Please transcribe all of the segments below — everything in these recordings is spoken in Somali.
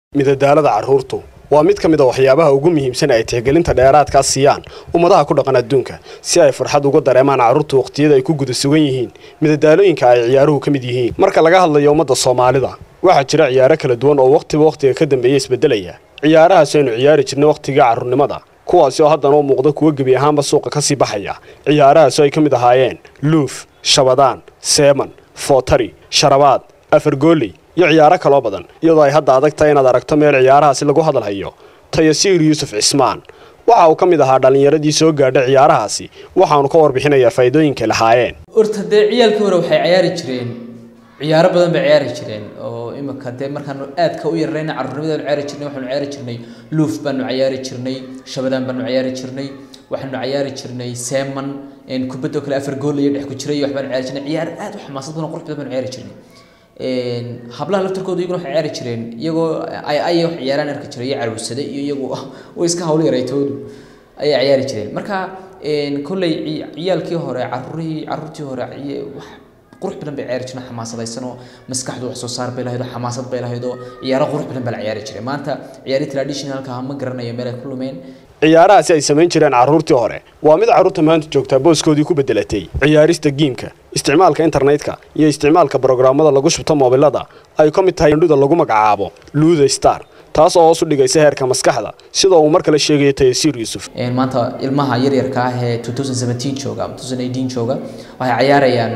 midadaalada carruurtu waa mid ka mid a waxyaabaha ugu muhiimsan ay tixgelinta dheeraadkaa siiyaan ummadaha ku dhaqan adduunka si ay farxad uga dareemaan carruurtu waqhtiyada ay ku guda sugan yihiin midadaalooyinka ay ciyaaruhu ka mid yihiin marka laga hadlayo ummadda soomaalida waxaa jira ciyaaro kala duwan oo wakhtiba wakhtiga ka dambeeya isbeddelaya ciyaarahaas aynu ciyaari jirnay wakhtiga carruurnimada kuwaasi oo haddana u muuqda kuwo gebi ahaanba suuqa ka sii baxaya ciyaarahaasoo ay ka mid ahaayeen luuf shabadaan seeman footari sharabaad afargooley iyo ciyaaro kaloo badan iyadoo ay hadda adag tahay inaad aragto meel ciyaarahaasi lagu hadalhayo tayasiir yuusuf cismaan waxa uu ka mid ahaa dhallinyaradii soo gaadhay ciyaarahaasi waxaanu ka warbixinayaa faa'iidooyinkay lahaayeen horta dee ciyaalkii hore waxay ciyaari jireen ciyaaro badan bay ciyaari jireen oo imika dee markaanu aadka u yararayna carruurnimadanu ciyaari jirnay waxaanu ciyaari jirnay luuf baanu ciyaari jirnay shabadaan baanu ciyaari jirnay waxaanu ciyaari jirnay seeman kubadoo kale afar gool iyo dhex ku jiray waxbaanu ciyaari jirnay ciyaar aad u xamaasad badan qurux badan baanu ciyaari jirnay hablaha laftarkooda iyaguna waxay ciyaari jireen iyagoo ay ay wax ciyaaraan arki jiray iyo carruursade iyo iyagu way iska hawl yaraytoodu ayay ciyaari jireen marka kolley ciyaalkii hore carruurihii carruurtii hore wax qurux badan bay ciyaari jireen xamaasadaysan oo maskaxdu wax soo saar bay lahayd oo xamaasad bay lahayd oo ciyaaro qurux badan baa la ciyaari jiray maanta ciyaari traditionalka ma garanayo meel ay ku lumeen ciyaarahaasi ay samayn jireen carruurtii hore waa mid carruurta maanta joogtaa booskoodii ku beddelatay ciyaarista giimka isticmaalka internetka iyo isticmaalka brograamada lagu shubto moobilada ay ka mid tahay indhuda lagu magacaabo luuda star taas oo hoos u dhigaysa heerka maskaxda sida uu mar kale sheegaya tayasiir yuusuf maanta ilmaha yaryarka ah ee jooga jooga waxay ciyaarayaan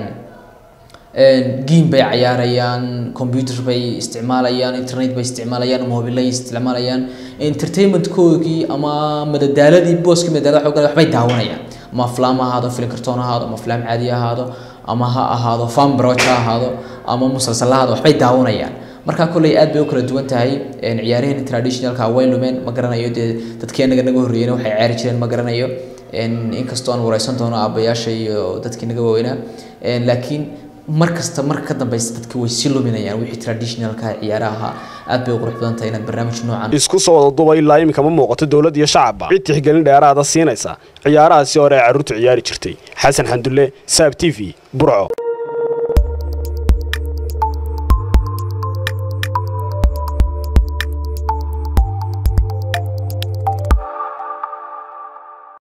game bay ciyaarayaan computer bay isticmaalayaan internet bay isticmaalayaan mobilay isticmaalayaan entertainmentkoogii ama madadaaladii booskii madadaalada waxay waxbay daawanayaan ama aflaam ha ahaado film kartoon ha ahaado ama aflaam caadi ha ahaado ama ha ahaado fan broch ha ahaado ama musalsal ha ahaado waxbay daawanayaan marka kolley aad bay u kala duwan tahay ciyaaraheen traditionalka way lumeen ma garanayo dee dadkii anaga naga horreeyeen waxay ciyaari jireen ma garanayo inkastoo aan wareysan doono aabayaasha iyo dadkii naga waaweynaa laakiin mar kasta marka ka dambeysa dadka way sii luminayaan wixii traditionalka ciyaaraha aad bay u qurux badan tahay inaad barnaamij noocan isku soo wada duba ilaa iminka ma muuqato dowlad iyo shacabba cid tixgelin dheeraada siinaysa ciyaarahaasi hore ay carruurtu ciyaari jirtay xasan xandulle saab t v burco